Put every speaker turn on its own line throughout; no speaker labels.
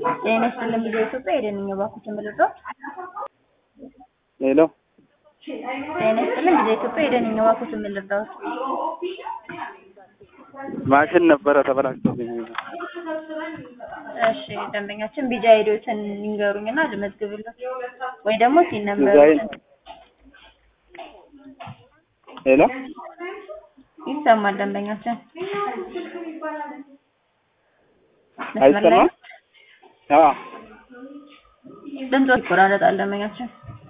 ጤና ይስጥልኝ ጊዜ ኢትዮጵያ የደንኛ ባኩት ምልዶ
ሄሎ
ጤና ይስጥልኝ ጊዜ ኢትዮጵያ የደንኛ ባኩት ምልዶ
ማሽን ነበረ ተበላሽቶብኝ።
እሺ ደንበኛችን ቢጃ ሄዶትን ይንገሩኝና ልመዝግብለት ወይ ደግሞ ሲን ነበር
ዲዛይን ሄሎ
ይሰማል ደንበኛችን መስመር ላይ
አይሰማም? አዎ
ድምፆ ይቆራረጣል ደንበኛችን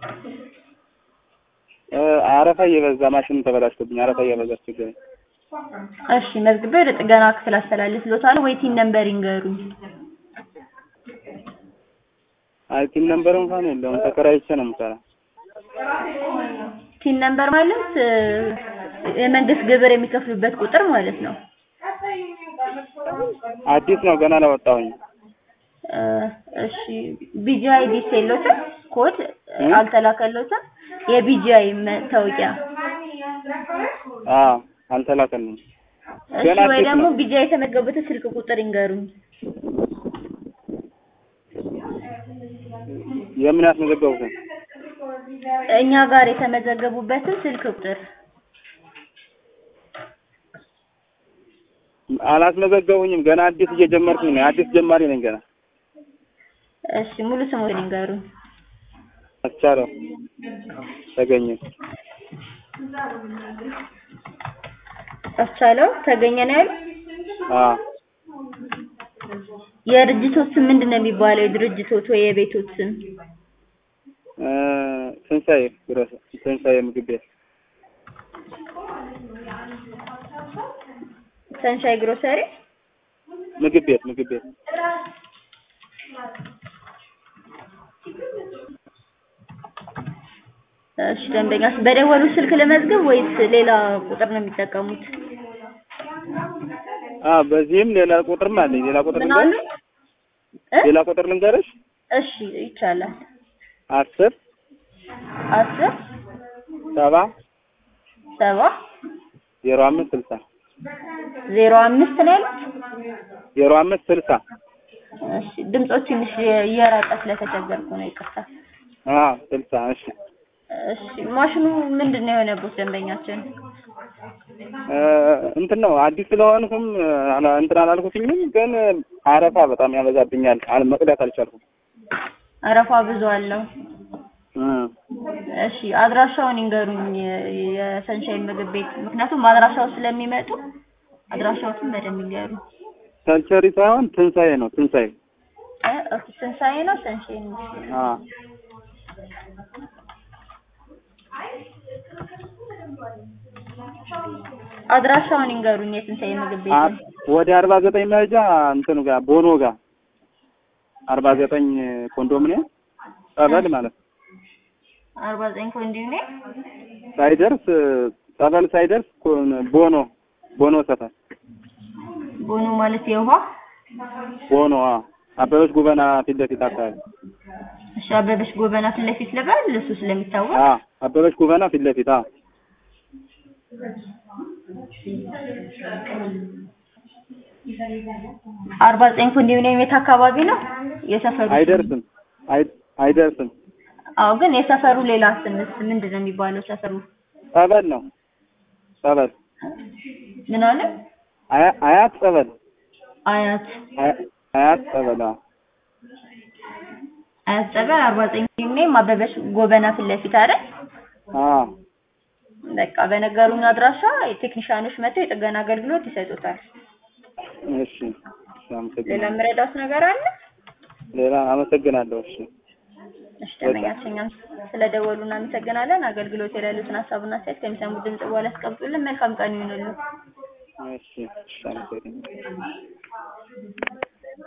እ አረፋ እየበዛ ማሽኑ ተበላሽቶብኝ አረፋ እየበዛ ችግር
እሺ መዝግቤ ወደ ጥገና ክፍል አስተላልፍልዎታለሁ ወይ ቲን ነምበር ይንገሩኝ
አይ ቲም ነምበር እንኳን የለውም ተከራይቼ ነው የምሰራ።
ቲን ነምበር ማለት እ የመንግስት ግብር የሚከፍሉበት ቁጥር ማለት ነው
አዲስ ነው ገና አላወጣሁኝ።
እ እሺ ቢጂአይ ዲስ የለዎትም ኮድ
እ?
አልተላከልዎትም የቢጂአይ መታወቂያ
አዎ አልተላከልኝም።
እሺ
ገና
ወይ
አዲስ
ደግሞ
ነው።
ቢጂአይ የተመዘገቡትን ስልክ ቁጥር ይንገሩኝ
የምን ያስመዘገቡትን
እኛ ጋር የተመዘገቡበትን ስልክ ቁጥር
አላስመዘገቡኝም። ገና አዲስ እየጀመርኩኝ ነው። አዲስ ጀማሪ ነኝ ገና።
እሺ ሙሉ ስሙን ይንገሩኝ
አስቻለው ተገኘ።
አስቻለው ተገኘ ነው ያሉት
አዎ
የድርጅቶት ስም ምንድን ነው የሚባለው የድርጅቶት ወይ የቤቶት ስም
እ ትንሣኤ ግሮስ ትንሣኤ ምግብ ቤት
ሰንሻይ ግሮሰሪ
ምግብ ቤት ምግብ ቤት
እሺ ደንበኛ በደወሉ ስልክ ለመዝገብ ወይስ ሌላ ቁጥር ነው የሚጠቀሙት
አ በዚህም ሌላ ቁጥርም አለኝ። ሌላ ቁጥር
ምን አሉ
ልንገርሽ?
እ?
ሌላ ቁጥር ልንገርሽ?
እሺ ይቻላል
አስር
አስር
ሰባ
ሰባ
ዜሮ አምስት ስልሳ
ዜሮ አምስት ነው ያሉት
ዜሮ አምስት ስልሳ
እሺ ድምፆ ትንሽ እየራቀ ስለተቸገርኩ ነው ይቅርታ
አ ስልሳ እሺ
እሺ ማሽኑ ምንድን ነው የሆነበት ደንበኛችን
እ እንትን ነው አዲስ ስለሆንኩም አላ እንትን አላልኩትኝም፣ ግን አረፋ በጣም ያበዛብኛል። አል መቅዳት አልቻልኩም።
አረፋ ብዙ አለው
እ
እሺ አድራሻውን ይንገሩኝ የ- የሰንሻይን ምግብ ቤት ምክንያቱም አድራሻው ስለሚመጡ አድራሻዎትን በደንብ ይንገሩኝ
ሰልቸሪ ሳይሆን ትንሣኤ ነው ትንሣኤ።
እ ኦኬ ትንሣኤ ነው ሰንሻይን ነው
አ
አድራሻውን ይንገሩኝ የትንሣኤ ምግብ
አ-
ቤት
ወደ አርባ ዘጠኝ መሄጃ እንትኑ ጋር ቦኖ ጋር አርባ ዘጠኝ ኮንዶሚኒየም ጸበል ማለት ነው።
አርባ ዘጠኝ ኮንዶሚኒየም
ሳይደርስ ጸበል ሳይደርስ ኮን- ቦኖ ቦኖ ሰፈር
ቦኖ ማለት የውሃ
ቦኖ አ አበበች ጉበና ፊት ለፊት አካባቢ
እሺ አበበች ጎበና ፊት ለፊት ልበል እሱ ስለሚታወቅ
አ አበበች ጉበና ፊት ለፊት አ
አርባ ዘጠኝ ኮንዶሚኒየም የት አካባቢ ነው የሰፈሩ ስም?
አይደርስም አይ- አይደርስም
አዎ ግን የሰፈሩ ሌላ ስምስ ምንድን ነው የሚባለው ሰፈሩ
ጸበል ነው ጸበል
ምን አለ
አያ- አያት ጸበል
አያት
አያ- አያት ጸበል አ
አያት ጸበል አርባ ዘጠኝ ኮንዶሚኒየም አበበች ጎበና ፊት ለፊት አይደል
አ
በቃ በነገሩኝ አድራሻ የቴክኒሻኖች መጥተው የጥገና አገልግሎት ይሰጡታል
እሺ እሺ
ሌላ
አመሰግናለሁ
የምረዳውት ነገር አለ
ሌላ አመሰግናለሁ እሺ
እሺ ደንበኛችን እኛም ስለደወሉ እናመሰግናለን አገልግሎት የሌሉትን ሀሳብና አስተያየት ከሚሰሙት ድምጽ በኋላ ያስቀምጡልን መልካም ቀን ይሁንልን
እሺ እሺ አመሰግናለሁ